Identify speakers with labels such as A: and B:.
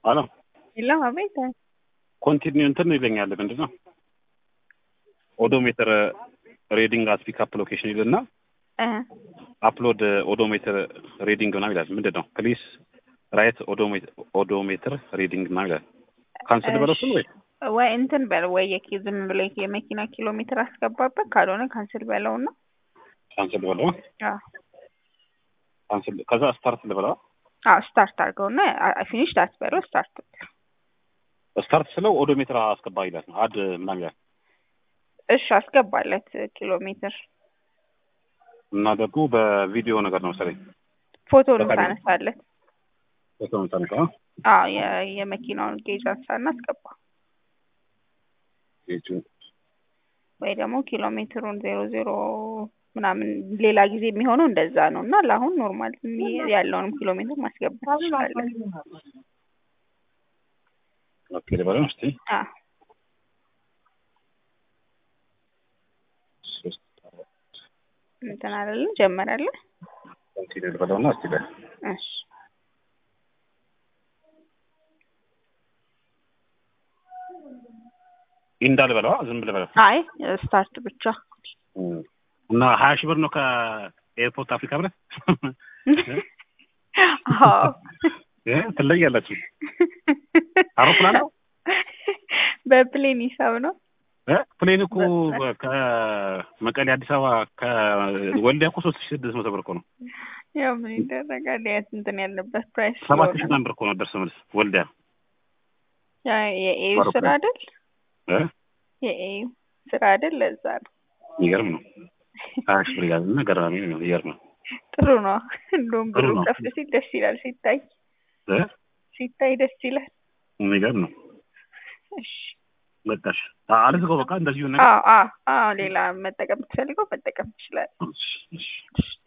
A: አሎ
B: የለም አቤት
A: ኮንቲኒው እንትን ይለኛል ምንድን ነው ኦዶሜትር ሬዲንግ አት ፒክአፕ ሎኬሽን ይልና
B: እ
A: አፕሎድ ኦዶሜትር ሪዲንግ ምናምን ይላል። ምንድን ነው ፕሊስ ራይት ኦዶሜትር ሪዲንግ ምናምን ይላል። ካንስል በለው እሱን ወይ
B: ወይ እንትን በል ወይ የኪ ዝም ብሎ የመኪና ኪሎ ሜትር አስገባበት፣ ካልሆነ ካንስል በለው እና
A: ካንስል በለው
B: አዎ
A: ካንስል ከዛ ስታርት ልበለው
B: አዎ ስታርት አድርገውና ፊኒሽ አትበለው ስታርት
A: ስታርት ስለው ኦዶሜትር አስገባ ይላል። አድ ምናምን ይላል
B: እሺ አስገባለት ኪሎ ሜትር
A: እና ደግሞ በቪዲዮ ነገር ነው መሰለኝ
B: ፎቶ ነው
A: በቃ
B: ታነሳለት።
A: ፎቶ ነው ታነሳ
B: አዎ የ- የመኪናውን ጌጅ አንሳና አስገባ
A: ጌጁ
B: ወይ ደግሞ ኪሎ ሜትሩን ዜሮ ዜሮ ምናምን ሌላ ጊዜ የሚሆነው እንደዛ ነው እና ለአሁን ኖርማል ያለውንም ኪሎ ሜትር ማስገባት ትችላለን።
A: ኦኬ ልበለው እስቲ
B: አዎ
A: ሶስት
B: እንትን አይደለ ጀመራለ።
A: ኮንቲኒው ልበለውና እስቲ በል
B: እሺ
A: ኢንዳ ልበለዋ ዝም ልበለው
B: አይ ስታርት ብቻ
A: እና ሀያ ሺህ ብር ነው ከኤርፖርት አፍሪካ ብረት
B: አዎ
A: እ ትለያላችሁ አውሮፕላን ነው
B: በፕሌን ሂሳብ ነው።
A: እ ፕሌን እኮ ከመቀሌ አዲስ አበባ ከወልዲያ እኮ ሶስት ሺህ ስድስት መቶ ብር እኮ ነው።
B: ያው ምን ይደረጋል የት እንትን ያለበት ፕራይስ
A: ሰባት ሺህ
B: ስለሆነ
A: ምናምን ብር እኮ ነው ደርሶ መልስ ወልዲያ
B: ያ የኤዩ ስራ አይደል
A: እ
B: የኤዩ ስራ አይደል ለዛ ነው።
A: የሚገርም ነው። ሀያ ሺህ ብር ያዝ እና ገራሚ ነው። የሚገርም ነው።
B: ጥሩ ነው። እንደውም
A: ጥሩ
B: ብሩ
A: ነው።
B: ከፍ ሲል ደስ ይላል ሲታይ
A: እ
B: ሲታይ ደስ ይላል።
A: የሚገርም ነው።
B: እሺ
A: መጣሽ አልዝገው በቃ እንደዚሁ ነገር
B: አዎ አዎ አዎ ሌላ መጠቀም የምትፈልገው መጠቀም ትችላለህ።
A: እሺ፣ እሺ።
B: እሺ